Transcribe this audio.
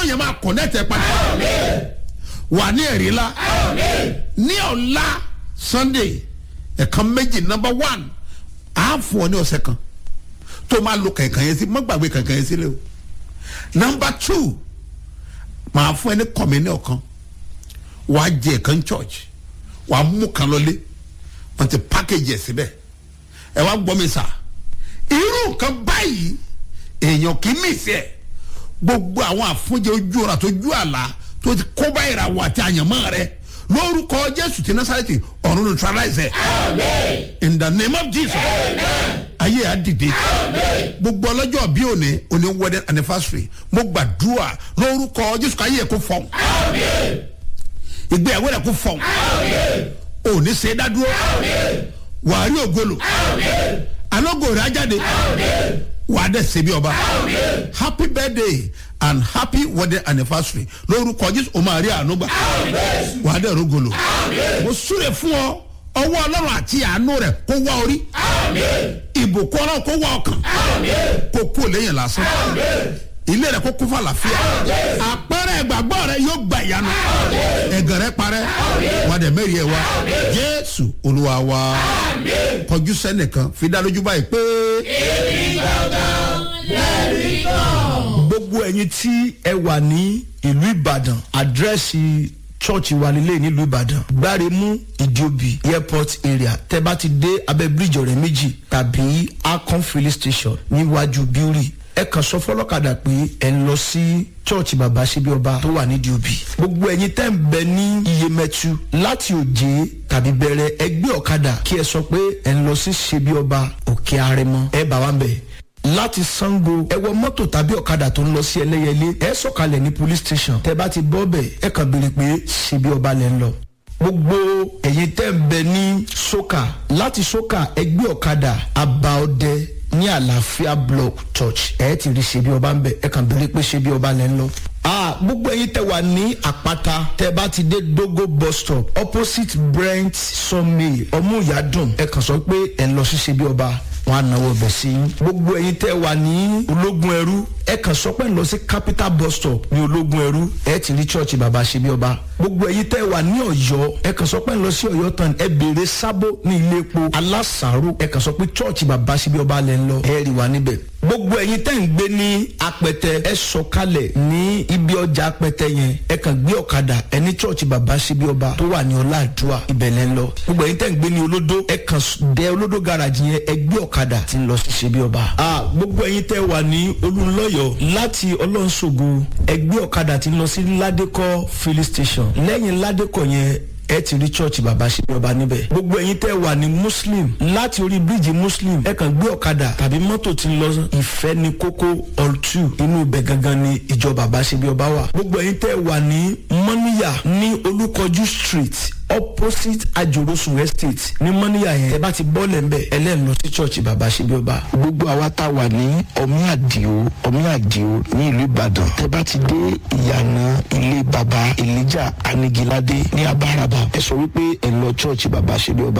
ọlọ́run yẹn máa connect ẹ padà wà ní ẹ̀rí la ní ọ̀la sunday ẹ̀kan méjì number one á fún ọ ní ọ̀sẹ̀ kan tó máa lo kankan yẹn sí má gbàgbé kankan yẹn sílẹ̀ o number two màá fún ẹ ní kọ̀mínì ọ̀kan wàá jẹ ẹ̀kan church wàá mú kan lọlé wọ́n ti package ẹ̀ síbẹ̀ ẹ wá gbọ́ mi sà irú nǹkan báyìí èèyàn kì í mì sí ẹ̀ gbogbo àwọn àfúnjẹ ojú ọ̀rọ̀ àtọ́jú àlá tó ti kó báyìí ra wà àti àyànmọ́ rẹ lórúkọ jésù ti násàlẹ̀tì ọ̀run neutralize ẹ̀ in the name of jesus ayé á dìde gbogbo ọlọ́jọ́ bí òní òní wedding anniversary mo gbàdúrà lórúkọ jésù káyé ẹ̀ kó fọ́n ìgbéyàwó rẹ̀ kó fọ́n òní ṣe é dádúró wàá rí ògolo alógo rẹ̀ á jáde wàá dẹ̀ ṣe bí ọba happy birthday and happy wedding anniversary lórúkọ jésù o máa rí àánú gbà wàá dẹ̀ rógolo mo súre fún ọ ọwọ́ ọlọ́run àti àánú rẹ̀ kó wá orí ìbùkún ọlọ́run kó wá ọkàn kó kú lẹ́yìn lásán ilé rẹ̀ kó kún fún àlàáfíà àpẹẹrẹ ìgbàgbọ́ rẹ̀ yóò gba ìyanu ẹ̀gàn rẹ̀ parẹ́ wà dẹ̀ mẹ́rin ẹ̀ wá jésù olúwa wa kọjú sẹ́nìkan fi dá lójú báyìí pé. gbogbo ẹyin tí ẹ wà ní ìlú ìbàdàn àdírẹ́sì chọ́ọ̀chì wa nílé nílùú ìbàdàn gbáremú ìdíòbí airport area tẹ bá ti dé abẹ bíríjì ọ̀rẹ́ méjì tàbí akon filling station níwájú bíórì ẹ kàn sọ fọlọ́kadà pé ẹ ń lọ sí chọ́ọ̀chì bàbá ṣebí ọba tó wà nídìí òbí gbogbo ẹyin tẹ́ ń bẹ ní iyemẹtu láti òjé tàbí bẹ̀rẹ̀ ẹgbẹ́ ọ̀kadà kí ẹ sọ pé ẹ ń lọ sí ṣebí ọba òkè arẹmọ ẹ bá wa ń bẹ̀ láti sango ẹ wọ mọ́tò tàbí ọ̀kadà tó ń lọ sí ẹlẹ́yẹlé ẹ sọ̀kalẹ̀ ní police station tẹ bá ti bọ́ bẹ̀ ẹ kàn béèrè pé ṣebí ọba lẹ́ ń lọ gbogbo ẹ̀yin tẹ́ ń bẹ ní soka láti soka ẹgbẹ́ ọ̀kadà abaọdẹ ní àlàáfíà block church ẹ ti rí ṣebí ọba ń bẹ ẹ kàn béèrè pé ṣebí ọba lẹ́ ń lọ ah gbogbo ẹyin tẹ wà ní àpáta tẹ bá ti dé dogo bus stop opposite brent sawmill ọmúyàdùn ẹ kàn sọ pé ẹ ń lọ sí ṣebí ọba wọn á náwó ọbẹ̀ sí i. gbogbo ẹyin tẹ́ wà ní ológun ẹrú ẹ kàn sọ pé ń lọ sí capital bus stop ní ológun ẹrú ẹ ti rí church bàbá ṣe bí ọba. gbogbo ẹyin tẹ́ wà ní ọ̀yọ́ ẹ kàn sọ pé ń lọ sí ọ̀yọ́ tán ẹ béèrè sábó ní ilé epo alásàárò ẹ kàn sọ pé church bàbá ṣe bí ọba lẹ́ ń lọ ẹ rí wa níbẹ̀. gbogbo ẹyin tẹ́ ń gbé ní apẹtẹ ẹ sọ kalẹ̀ ní ibi ọjà apẹtẹ yẹn ẹ kàn gbé ọ̀kadà ẹ ní church bàbá ṣe bí ọba tó wà ní ọláàdúrà ibẹ̀ lẹ́ ń lọ. gbogbo ẹyin tẹ́ ń gbé ní olódó ẹ kàn dé olódó garage yẹn ẹ gbé ọ̀kadà tí ń lọ sí ṣe bí ọba. a gbogbo ẹyin tẹ́ wà ní olùlọ́yọ̀ láti ọlọ́nṣogo ẹgbẹ́ ọ̀kadà tí ń lọ sí ládékọ́ filling station lẹ́yìn ládékọ́ yẹn ẹ ti rí church bàbá ṣe bí ọba níbẹ̀. gbogbo ẹyin tẹ́ wà ní muslim láti orí bíríìjì muslim ẹ kàn gbé ọ̀kadà tàbí mọ́tò tí ń lọ ìfẹ́ ní kókó all two inú ibẹ̀ gangan ni ìjọ bàbá ṣe bí ọba wà. gbogbo ẹyin tẹ́ wà ní mọ́níyà ní olúkọjú street opposite ajorosun estate ní mọ́níyà yẹn ẹ bá ti bọ́ọ̀lẹ̀ ń bẹ̀ ẹlẹ́nu lọ sí church bàbá ṣe bí ọba. gbogbo àwa tá a wà ní ọmí àdìo ọmí àdìo ní ìlú ìbàdàn tẹ bá ti dé ìyànà ilé baba elijah anigilade ní abáraba ẹ sọ wípé ẹ lọ church bàbá ṣe bí ọba